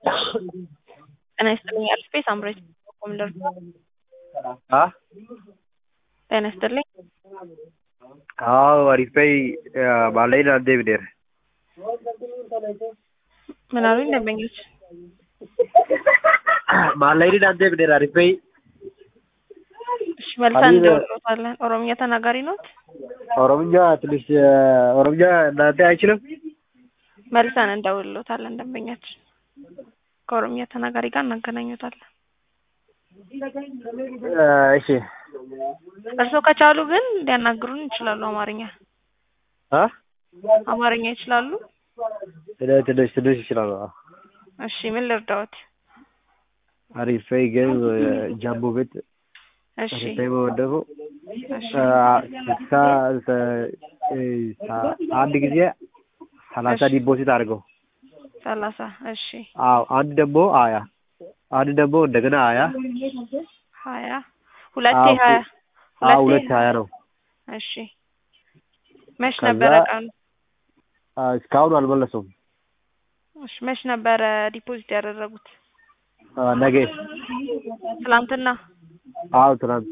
ጤና ይስጥልኝ አልፌ ሳምሬት ኮምደር አ ጤና ይስጥልኝ አዎ አሪፈይ ባለኝ ናንዴ ብዴር ምን አሉኝ ደንበኞች ማለይን ናንዴ ብዴር አሪፈይ እሺ መልሰን አሊ- እንደውሎታለን ኦሮምኛ ተናጋሪ ኖት ኦሮምኛ ትንሽ ኦሮምኛ እናንተ አይችልም መልሰን እንደውሎታለን ደንበኛችን ከኦሮምኛ ተናጋሪ ጋር እናገናኙታለን እሺ እርስዎ ከቻሉ ግን ሊያናግሩን ይችላሉ አማርኛ አ አማርኛ ይችላሉ እኔ ትንሽ ትንሽ ይችላል እሺ ምን ልርዳዎት አሪፈይ ግን ጃምቦ ቤት እሺ አሪፈይ መወደፉ እሺ ስልሳ አንድ ጊዜ ሰላሳ እሺ። ዲፖዚት አድርገው ሰላሳ እሺ አዎ አንድ ደግሞ አያ አንድ ደግሞ እንደገና አያ ሀያ ሁለቴ አዎ፣ ሀያ አዎ ሁለቴ ሁለት ሀያ ነው እሺ መች ከዛ- ነበረ ቀኑ አ፣ እስካሁን አልመለሱም እሺ መች ነበረ ዲፖዚት ያደረጉት አ፣ ነገ ትላንትና አዎ ትናንት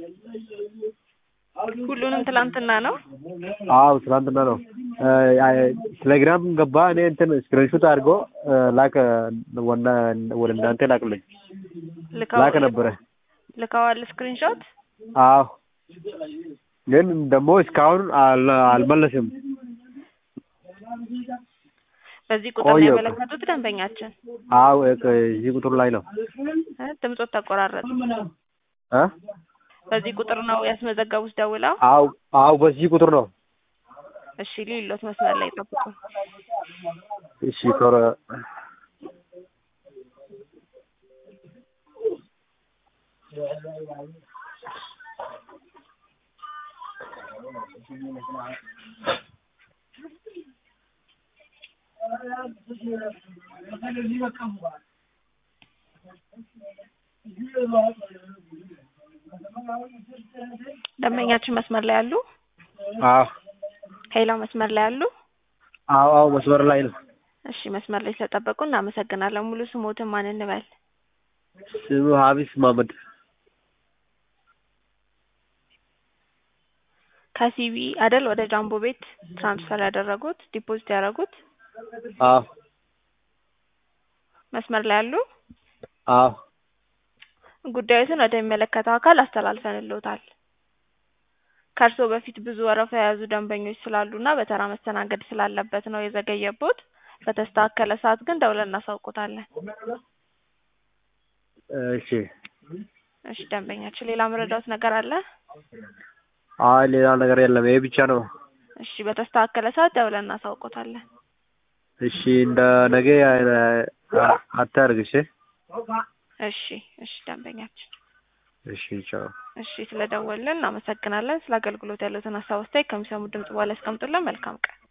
ሁሉንም ትላንትና ነው አዎ ትናንትና ነው አ፣ አ፣ ቴሌግራም ገባ እኔ እንትን ስክሪንሾት አድርጎ አ፣ ላከ ወና ወደ እናንተ ላክልኝ ልከው ላከ ነበረ ልከዋል ስክሪንሾት አዎ ግን ደግሞ እስካሁን አል- አልመለስም በዚህ ቁጥር ነው ቆየሁ እኮ። ያመለከቱት ደንበኛችን አዎ እ- እዚህ ቁጥር ላይ ነው እ ድምጾት ተቆራረጠ አ በዚህ ቁጥር ነው ያስመዘገቡት ደውለው አዎ አዎ በዚህ ቁጥር ነው እሺ ሊሎት መስመር ላይ ጠብቁ እሺ ቶሎ ደንበኛችን መስመር ላይ አሉ አዎ ሄላ መስመር ላይ አሉ አዎ አዎ መስመር ላይ ነው እሺ መስመር ላይ ስለጠበቁ እናመሰግናለን ሙሉ ስሞትን ማን እንበል ስሙ ሀቢስ ማመድ ከሲቢ አደል ወደ ጃምቦ ቤት ትራንስፈር ያደረጉት ዲፖዚት ያደረጉት አዎ መስመር ላይ አሉ አዎ ጉዳዩትን ወደሚመለከተው አካል አስተላልፈንልዎታል ከእርስዎ በፊት ብዙ ወረፋ የያዙ ደንበኞች ስላሉና በተራ መስተናገድ ስላለበት ነው የዘገየቦት በተስተካከለ ሰዓት ግን ደውለን እናሳውቆታለን እሺ እሺ ደንበኛችን ሌላ መረዳዎት ነገር አለ አይ ሌላ ነገር የለም ይሄ ብቻ ነው እሺ በተስተካከለ ሰዓት ደውለን እናሳውቆታለን እሺ እንደ ነገ አ- አታርግ እሺ እሺ እሺ ደንበኛችን እሺ ቻው እሺ ስለደወልን እናመሰግናለን ስለ አገልግሎት ያሉትን ሀሳብ አስተያየት ከሚሰሙ ድምጽ በኋላ ያስቀምጡልን መልካም ቀን